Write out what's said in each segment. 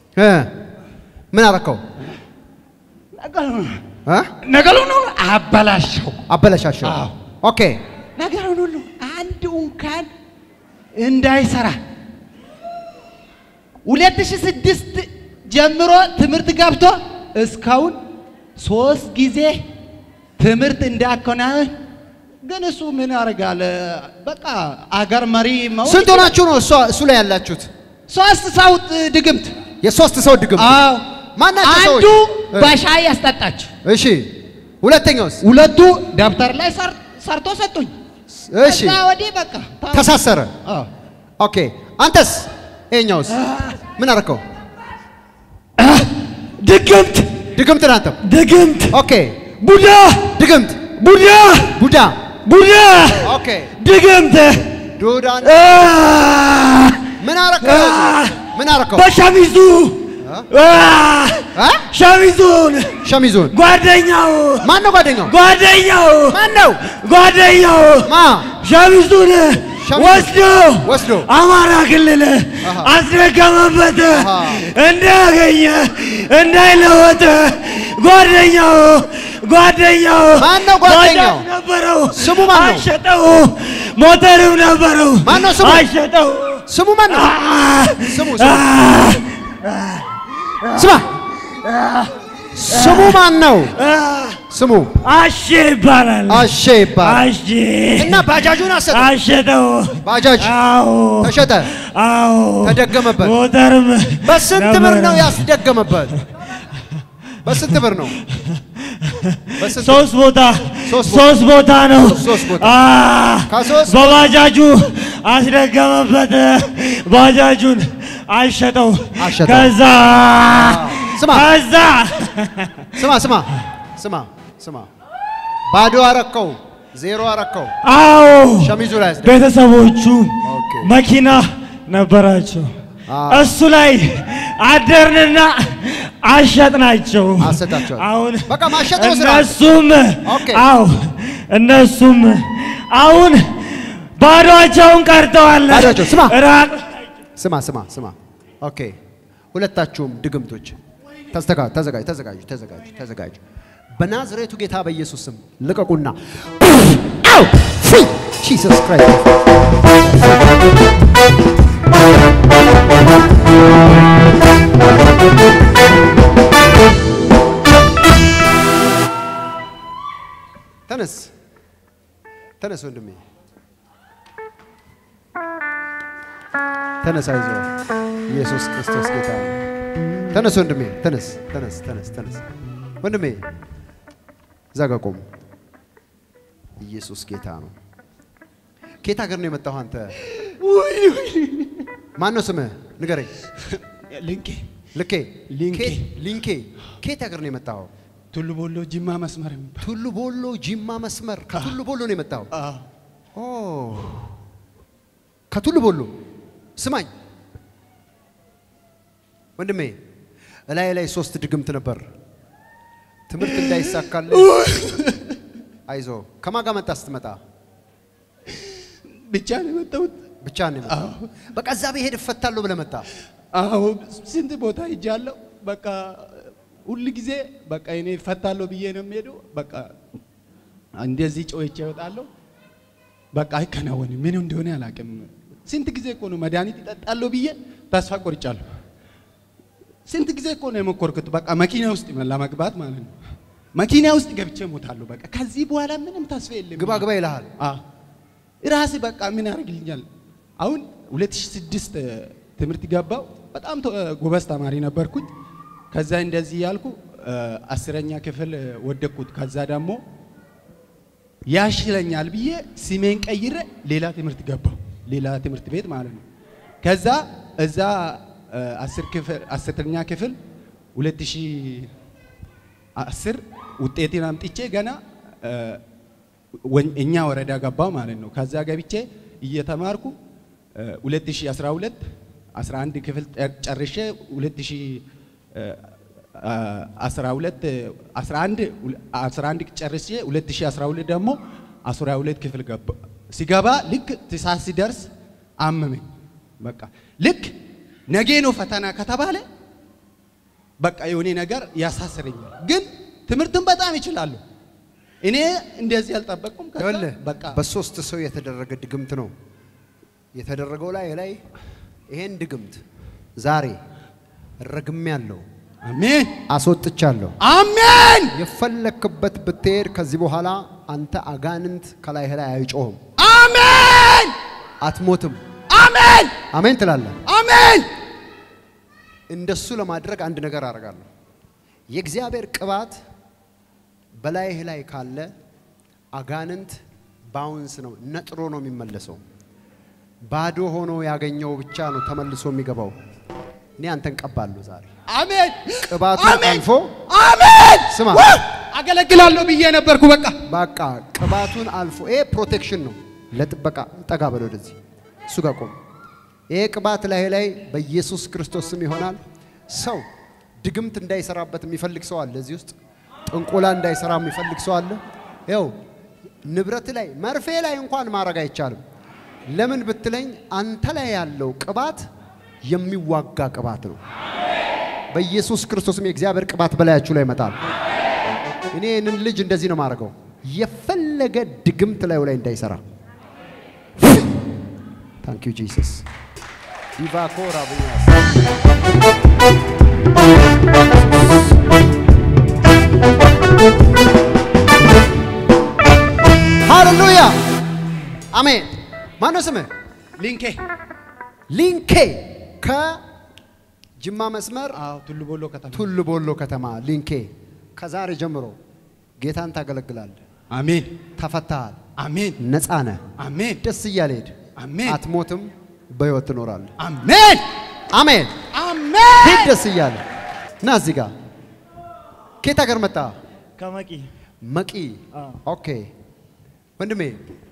እ ምን አረከው? ነገሩን እ ነገሩን ሁሉ አበላሸው። አበላሻሸው። አዎ። ኦኬ ነገሩን ሁሉ አንድ እንኳን እንዳይሰራ ሁለት ሺህ ስድስት ጀምሮ ትምህርት ገብቶ እስካሁን ሶስት ጊዜ ትምህርት እንዳከናወን ግን እሱ ምን ያደርጋል? በቃ አገር መሪ መሆን ስንት ሆናችሁ ነው እሷ እሱ ላይ ያላችሁት? ሶስት ሰው ድግምት። የሶስት ሰው ድግም አዎ ማናቸው አንዱ ሰዎች? በሻይ ያስጠጣች፣ እሺ ሁለተኛውስ? ሁለቱ ደብተር ላይ ሰር- ሰርቶ ሰጡኝ። እሺ ከዛ ወዲህ በቃ ታ- ተሳሰረ። አዎ። ኦኬ አንተስ? ይኸኛውስ ምን አረከው? ድግምት ድግምት ነህ አንተም? ድግምት ኦኬ ቡዳ ድግምት ቡዳ ቡዳ ቡዳ ኦኬ ድግምት ዱዳን አ! ምን አረከው? ምን አረከው? በሸሚዙ አ! እ? ሸሚዙን ሸሚዙን ጓደኛው ማን ነው ጓደኛው? ጓደኛው ማን ነው? ጓደኛው ማ ሸሚዙን ሸሚዙን ወስዶ ወስዶ አማራ ክልል አሃ። አስደገመበት አሃ። እንዳያገኘ እንዳይለወጥ ጓደኛው ጓደኛው ማን ነው ጓደኛው? ባጃጅ ነበረው ስሙ ማን ነው? አሸጠው ሞተርም ነበረው ማን ነው ስሙ? አሸጠው ስሙ ማን ነው? አ- ስሙ አ- ስማ ስሙ ማን ነው? አ- ስሙ አሼ ይባላል አሼ ይባላል። አሼ እና ባጃጁን አሰጠ። አሸጠው ባጃጅ አዎ ተሸጠ። አዎ ተደገመበት። ሞተርም በስንት ብር ነው ነበረ። ያስደገመበት? በስንት ብር ነው? በስንት ሶስት ቦታ ሶስት ቦታ። ሶስት ቦታ ነው። ሶስት ቦታ። አ ከሶስት በባጃጁ አስደገመበት። ባጃጁን አሸጠው። አሸጠው። ከዛ ስማ ከዛ ስማ ስማ ስማ ስማ ባዶ አረከው፣ ዜሮ አረከው። አዎ ሸሚዙ ላይ አስደ ቤተሰቦቹ ኦኬ። መኪና ነበራቸው። አ- እሱ ላይ አደርንና አሸጥናቸው። አሰጣቸው። አሁን በቃ ማሸጥ ነው ስራ። እነሱም ኦኬ። አዎ እነሱም አሁን ባዶቸውን ቀርተዋል። ባዶአቸው። ስማ። ራቅ ስማ ስማ ስማ። ኦኬ ሁለታችሁም ድግምቶች ተስተካ ተዘጋጅ ተዘጋጁ ተዘጋጁ ተዘጋጁ። በናዝሬቱ ጌታ በኢየሱስ ስም ልቀቁና አው ፍሪ ጂሰስ ክራይስት ተነስ ተነስ ወንድሜ ተነስ፣ አይዞህ ኢየሱስ ክርስቶስ ጌታ ነው። ተነስ ወንድሜ፣ ተነስ፣ ተነስ፣ ተነስ፣ ተነስ ወንድሜ፣ እዛ ጋ ቆም። ኢየሱስ ጌታ ነው። ከየት ሀገር ነው የመጣሁ አንተ? ማን ነው ስምህ? ንገረኝ። ልንቄ ልኬ ሊንኬ። ከየት- ሊንኬ። ከየት ሀገር ነው የመጣኸው? ቱሉ ቦሎ ጅማ መስመር የሚባል ቱሉ ቦሎ ጂማ መስመር። ከቱሉ ቦሎ ነው የመጣኸው? አዎ። ኦ ከቱሉ ቦሎ ስማኝ ወንድሜ፣ እላይ ላይ ሶስት ድግምት ነበር። ትምህርት እንዳይሳካልህ አይዞ። ከማን ጋር መጣ? ስትመጣ ብቻ ነው የመጣሁት። ብቻ ነው የመጣው? በቃ እዛ ብሄድ እፈታለሁ ብለህ መጣ። አዎ ስንት ቦታ ሄጃለሁ። በቃ ሁል ጊዜ በቃ እኔ እፈታለሁ ብዬ ነው የሚሄደው። በቃ እንደዚህ ጮቼ እወጣለሁ። በቃ አይከናወንም። ምን እንደሆነ አላውቅም። ስንት ጊዜ እኮ ነው መድኃኒት ይጠጣለሁ ብዬ ተስፋ ቆርጫለሁ። ስንት ጊዜ እኮ ነው የሞከርኩት። በቃ መኪና ውስጥ ለመግባት ማለት ነው። መኪና ውስጥ ገብቼ እሞታለሁ። በቃ ከዚህ በኋላ ምንም ተስፋ የለም። ግባ ግባ ይልሃል። ራሴ በቃ ምን ያደርግልኛል? አሁን 2006 ትምህርት ገባው። በጣም ተ- ጎበዝ ተማሪ ነበርኩኝ። ከዛ እንደዚህ ያልኩ አስረኛ ክፍል ወደቅኩት። ከዛ ደግሞ ያሽለኛል ብዬ ስሜን ቀይረ ሌላ ትምህርት ገባው፣ ሌላ ትምህርት ቤት ማለት ነው። ከዛ እዛ አስር ክፍል አስረኛ ክፍል 2010 ውጤቴን አምጥቼ ገና እ፣ ወን- እኛ ወረዳ ገባው ማለት ነው። ከዛ ገብቼ እየተማርኩ እ፣ 2012 11 ክፍል ጨ- ጨርሼ 2012 11 11 ጨርሼ 2012 ደግሞ 12 ክፍል ገባ። ሲገባ ልክ ትሳስ ሲደርስ አመመኝ። በቃ ልክ ነገ ነው ፈተና ከተባለ በቃ የሆነ ነገር ያሳስረኛል። ግን ትምህርትን በጣም ይችላሉ። እኔ እንደዚህ አልጠበቅኩም። ከዛ ይኸውልህ በቃ በሶስት ሰው የተደረገ ድግምት ነው የተደረገው ላይ ላይ ይሄን ድግምት ዛሬ ረግሜ ያለው አሜን አስወጥቻለሁ። አሜን የፈለክበት ብትሄድ ከዚህ በኋላ አንተ አጋንንት ከላይህ ላይ አይጮህም፣ አሜን አትሞትም። አሜን አሜን ትላለህ። አሜን እንደሱ ለማድረግ አንድ ነገር አደርጋለሁ። የእግዚአብሔር ቅባት በላይህ ላይ ካለ አጋንንት ባውንስ ነው ነጥሮ ነው የሚመለሰው። ባዶ ሆኖ ያገኘው ብቻ ነው ተመልሶ የሚገባው። እኔ አንተን ቀባለሁ ዛሬ አሜን ቅባቱ አሜን አልፎ አሜን ስማ ውይ! አገለግላለሁ ብዬ ነበርኩ። በቃ በቃ ቅባቱን አልፎ ይሄ ፕሮቴክሽን ነው ለጥበቃ። ጠጋ በል ወደዚህ እሱ ጋር ቆም። ይሄ ቅባት ላይ ላይ በኢየሱስ ክርስቶስ ስም ይሆናል። ሰው ድግምት እንዳይሰራበት የሚፈልግ ሰው አለ እዚህ ውስጥ። ጥንቆላ እንዳይሰራ የሚፈልግ ሰው አለ። ይኸው ንብረት ላይ መርፌ ላይ እንኳን ማድረግ አይቻልም። ለምን ብትለኝ አንተ ላይ ያለው ቅባት የሚዋጋ ቅባት ነው። በኢየሱስ ክርስቶስም የእግዚአብሔር ቅባት በላያችሁ ላይ ይመጣል። እኔ ይህንን ልጅ እንደዚህ ነው የማደርገው፣ የፈለገ ድግምት ላዩ ላይ እንዳይሰራ። ታንክ ዩ ጂሰስ ዲቫኮ ራብኛስ ሃሌሉያ አሜን። ማነው ስምህ? ሊንኬ ሊንኬ ከጅማ መስመር አዎ ቱሉ ቦሎ ከተማ ቱሉ ቦሎ ከተማ ሊንኬ። ከዛሬ ጀምሮ ጌታን ታገለግላለህ። አሜን ተፈታሃል፣ አሜን ነፃ ነህ። አሜን ደስ እያለ ሄድ። አሜን አትሞትም፣ በሕይወት ትኖራለህ። አሜን አሜን። አሜን ሂድ ደስ እያለ ና እዚህ ጋር ከየት ሀገር መጣ? ከመቂ መቂ። አዎ። ኦኬ ወንድሜ፣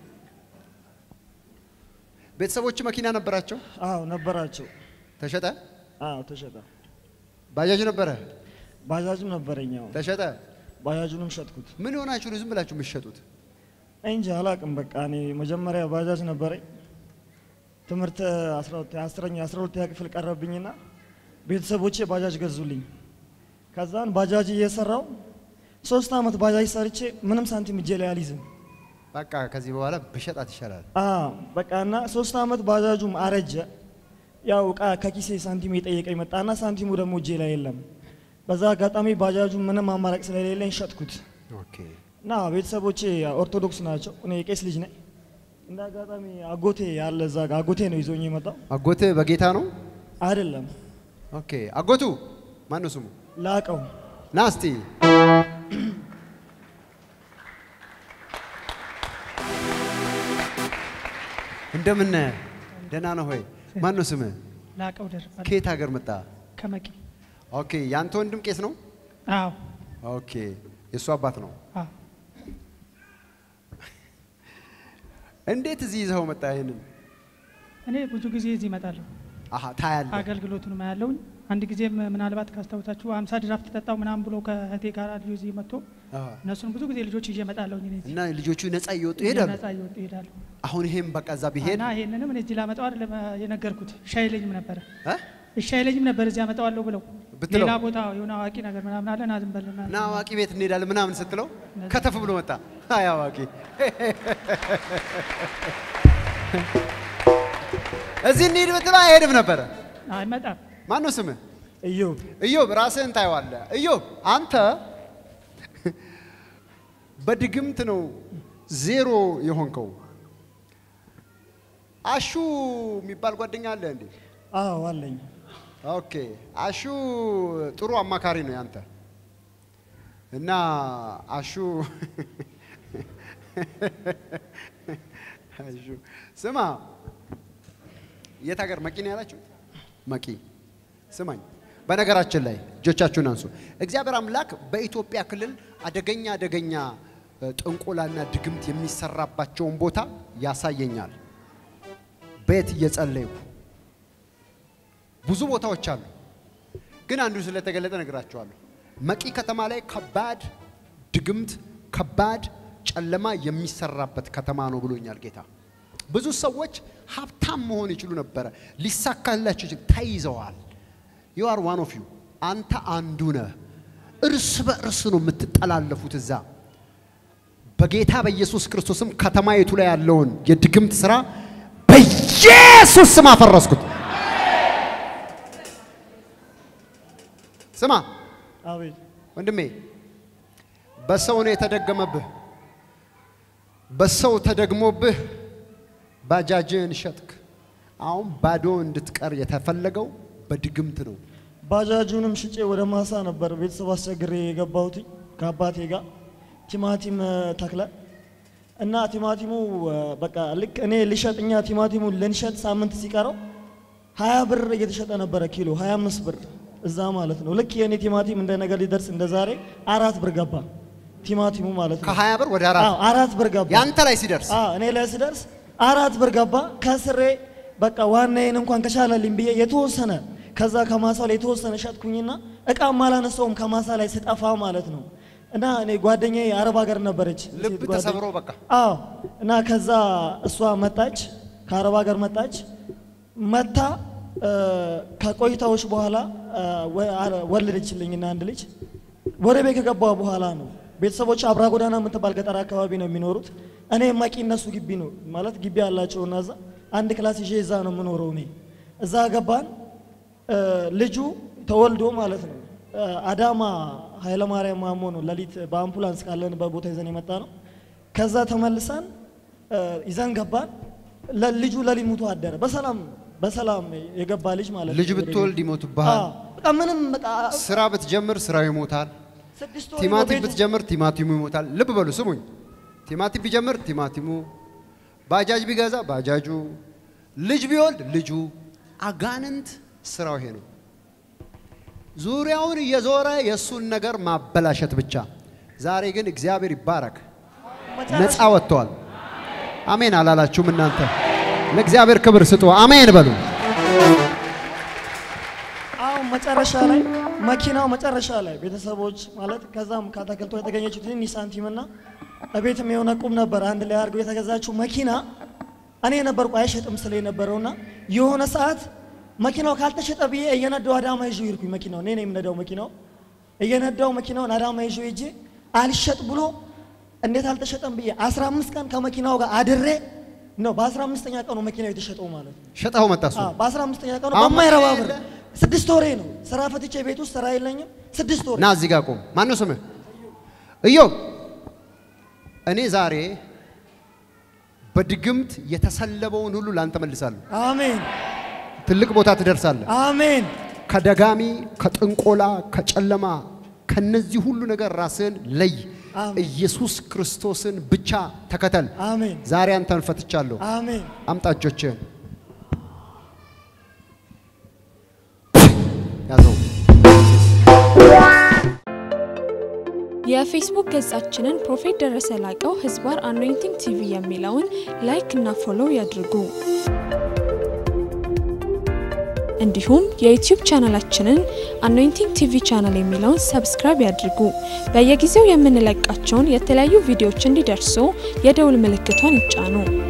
ቤተሰቦች መኪና ነበራቸው? አዎ ነበራቸው። ተሸጠ? አዎ ተሸጠ። ባጃጅ ነበረ? ባጃጅም ነበረኝ። አዎ ተሸጠ? ባጃጁንም ሸጥኩት። ምን ሆናችሁ ነው ዝም ብላችሁ የምትሸጡት? እንጂ አላቅም። በቃ እኔ መጀመሪያ ባጃጅ ነበረኝ። ትምህርት 12 አስረኛ 12ኛ ክፍል ቀረብኝና ቤተሰቦቼ ባጃጅ ገዙልኝ። ከዛን ባጃጅ እየሰራው ሶስት አመት ባጃጅ ሰርቼ ምንም ሳንቲም እጄ ላይ አልይዝም። በቃ ከዚህ በኋላ ብሸጣት ይሻላል። አዎ በቃ እና ሶስት አመት ባጃጁም አረጀ። ያው እቃ ከኪሴ ሳንቲም የጠየቀኝ መጣና ሳንቲሙ ደግሞ እጄ ላይ የለም። በዛ አጋጣሚ ባጃጁ ምንም አማራጭ ስለሌለኝ ሸጥኩት ኦኬ እና ቤተሰቦቼ ኦርቶዶክስ ናቸው። እኔ የቄስ ልጅ ነኝ። እንደ አጋጣሚ አጎቴ ያለ እዛ ጋ አጎቴ ነው ይዞኝ የመጣው አጎት በጌታ ነው? አይደለም ኦኬ አጎቱ ማን ነው ስሙ? ላቀው ና እስቲ እንደምን ነህ? ደህና ነህ ሆይ? ማን ነው ስምህ? ላቀው ደርባል ከየት ሀገር መጣ? ከመቂ ኦኬ ያንተ ወንድም ቄስ ነው? አዎ ኦኬ የእሱ አባት ነው። አዎ እንዴት እዚህ ይዘኸው መጣ? ይሄንን እኔ ብዙ ጊዜ እዚህ እመጣለሁ አሃ ታያለህ። አገልግሎቱን ማያለውኝ አንድ ጊዜም ምናልባት ካስታውሳችሁ አምሳ ድራፍት ጠጣው ምናምን ብሎ ከእህቴ ጋር ልጆ እዚህ መጥቶ አሃ። እነሱን ብዙ ጊዜ ልጆች ይዤ እመጣለሁኝ እኔ እዚህ እና ልጆቹ ነፃ እየወጡ ይሄዳሉ። ነፃ እየወጡ ይሄዳሉ አሁን ይሄም በቃ እዛ ቢሄድ እና ይሄንንም እኔ እዚህ ላመጣው አይደለም የነገርኩት እሺ አይለኝም ነበረ እ? እሺ አይለኝም ነበር እዚህ አመጣዋለሁ ብለው ብትለው? ሌላ ቦታ የሆነ አዋቂ ነገር ምናምን አለ ና ዝም በል ምናምን። እና አዋቂ ቤት እንሄዳለን ምናምን ስትለው ከተፍ ብሎ መጣ። አይ አዋቂ እዚህ እንሂድ ብትለው አይሄድም ነበረ። አይመጣም ማን ነው ስምህ? እዮብ ኢዮብ ራስህን ታየዋለህ። ኢዮብ አንተ በድግምት ነው ዜሮ የሆንከው። አሹ የሚባል ጓደኛ አለ እንዴ? አዎ አለኝ ኦኬ አሹ ጥሩ አማካሪ ነው ያንተ እና አሹ አሹ ስማ የት ሀገር መቂ ነው ያላችሁ መቂ ስማኝ በነገራችን ላይ እጆቻችሁን አንሱ እግዚአብሔር አምላክ በኢትዮጵያ ክልል አደገኛ አደገኛ እ፣ ጥንቆላና ድግምት የሚሰራባቸውን ቦታ ያሳየኛል ቤት እየጸለይኩ ብዙ ቦታዎች አሉ፣ ግን አንዱ ስለተገለጠ ነግራቸዋለሁ። መቂ ከተማ ላይ ከባድ ድግምት፣ ከባድ ጨለማ የሚሰራበት ከተማ ነው ብሎኛል ጌታ። ብዙ ሰዎች ሀብታም መሆን ይችሉ ነበረ፣ ሊሳካላቸው ይችል፣ ተይዘዋል። ዩ አር ዋን ኦፍ ዩ አንተ አንዱ ነህ። እርስ በእርስ ነው የምትጠላለፉት እዛ በጌታ በኢየሱስ ክርስቶስም ከተማይቱ ላይ ያለውን የድግምት ስራ በኢየሱስ ስም አፈረስኩት። ስማ አቤት ወንድሜ፣ በሰው ነው የተደገመብህ። በሰው ተደግሞብህ ባጃጅን ሸጥክ። አሁን ባዶ እንድትቀር የተፈለገው በድግምት ነው። ባጃጁንም ሽጬ ወደ ማሳ ነበር ቤተሰብ አስቸግሬ የገባሁት ከአባቴ ጋር ቲማቲም እ፣ ተክለ እና ቲማቲሙ እ፣ በቃ ልክ እኔ ልሸጥ እኛ ቲማቲሙን ልንሸጥ ሳምንት ሲቀረው ሀያ ብር እየተሸጠ ነበረ ኪሎ ሀያ አምስት ብር እዛ ማለት ነው። ልክ የእኔ ቲማቲም እንደ ነገር ሊደርስ እንደ ዛሬ አራት ብር ገባ ቲማቲሙ ማለት ነው። ከሀያ ብር ወደ አራት አዎ አራት ብር ገባ። ያንተ ላይ ሲደርስ አዎ እኔ ላይ ስደርስ አራት ብር ገባ። ከስሬ በቃ ዋናዬን እንኳን ከቻለልኝ ብዬ የተወሰነ ከዛ ከማሳ ላይ የተወሰነ ሸጥኩኝና እቃም አላነሳውም ከማሳ ላይ ስጠፋ ማለት ነው። እና እኔ ጓደኛዬ አረብ ሀገር ነበረች ልብ ሴት ጓደኛ- ተሰብሮ በቃ አዎ እና ከዛ እሷ መጣች ከአረብ ሀገር መጣች መታ እ፣ ከቆይታዎች በኋላ እ፣ ወ- አረ- ወለደችልኝና አንድ ልጅ ወደ ቤት ከገባ በኋላ ነው ቤተሰቦች አብራ ጎዳና የምትባል ገጠር አካባቢ ነው የሚኖሩት እኔ ማቂ እነሱ ግቢ ነው ማለት ግቢ ያላቸው እና እዛ አንድ ክላስ ይዤ እዛ ነው የምኖረው እኔ እዛ ገባን እ፣ ልጁ ተወልዶ ማለት ነው እ፣ አዳማ ኃይለማርያም ማሞ ነው ሌሊት በአምቡላንስ ካለንበት ቦታ ይዘን የመጣ ነው ከዛ ተመልሰን እ፣ ይዘን ገባን ለ- ልጁ ሌሊት ሙቶ አደረ በሰላም በሰላም የገባ ልጅ ማለት ነው ልጅ ወደ ብትወልድ ቤት። ይሞትብሃል። አዎ፣ በቃ ምንም በቃ ስራ ብትጀምር ስራው ይሞታል። ስድስት ወር ነው ቲማቲም ቤቱ። ብትጀምር ቲማቲሙ ይሞታል። ልብ በሉ ስሙኝ። ቲማቲም ቢጀምር ቲማቲሙ፣ ባጃጅ ቢገዛ ባጃጁ፣ ልጅ ቢወልድ ልጁ። አጋንንት ስራው ይሄ ነው። ዙሪያውን እየዞረ የእሱን ነገር ማበላሸት ብቻ። ዛሬ ግን እግዚአብሔር ይባረክ፣ ነፃ ወጥተዋል። አሜን አላላችሁም እናንተ? ለእግዚአብሔር ክብር ስጡ። አሜን በሉ። አሁን መጨረሻ ላይ መኪናው መጨረሻ ላይ ቤተሰቦች ማለት ከዛም ከአታክልቶ የተገኘችው ትንሽ ሳንቲምና እቤትም የሆነ ቁም ነበር አንድ ላይ አድርገው የተገዛችው መኪና እኔ ነበርኩ አይሸጥም ስለ የነበረውና የሆነ ሰዓት መኪናው ካልተሸጠ ብዬ እየነዳው አዳማ ይዤው ሄድኩኝ። መኪናው እኔ ነኝ የምነዳው መኪናው እየነዳው መኪናውን አዳማ ይዤው ሄጄ አልሸጥ ብሎ እንዴት አልተሸጠም ብዬ 15 ቀን ከመኪናው ጋር አድሬ ነው በ15ኛ ቀኑ መኪናው የተሸጠው ማለት ነው። ሸጠው መጣ እሱ። አዎ፣ በ15ኛ ቀኑ አሁን በማይረባ መኪና ብር የለ? ስድስት ወሬ ነው ስራ ፈትቼ ቤት ውስጥ ስራ የለኝም። ስድስት ወሬ ና እዚህ ጋር ቆም። ማነው ስምህ? እዮብ። እኔ ዛሬ በድግምት የተሰለበውን ሁሉ ላንተ መልሳለሁ። አሜን ትልቅ ቦታ ትደርሳለህ። አሜን ከደጋሚ፣ ከጥንቆላ፣ ከጨለማ ከነዚህ ሁሉ ነገር ራስን ለይ። አሜን። ኢየሱስ ክርስቶስን ብቻ ተከተል። አሜን ዛሬ አንተን ፈትቻለሁ። አሜን አምጣ እጆችህን። ያዘው። የፌስቡክ ገጻችንን ፕሮፌት ደረሰ ላቀው ህዝባር አኖይንቲንግ ቲቪ የሚለውን ላይክ እና ፎሎው ያድርጉ። እንዲሁም የዩቲዩብ ቻናላችንን አኖይንቲንግ ቲቪ ቻናል የሚለውን ሰብስክራይብ ያድርጉ። በየጊዜው የምንለቃቸውን የተለያዩ ቪዲዮዎች እንዲደርሱ የደውል ምልክቷን ይጫኑ።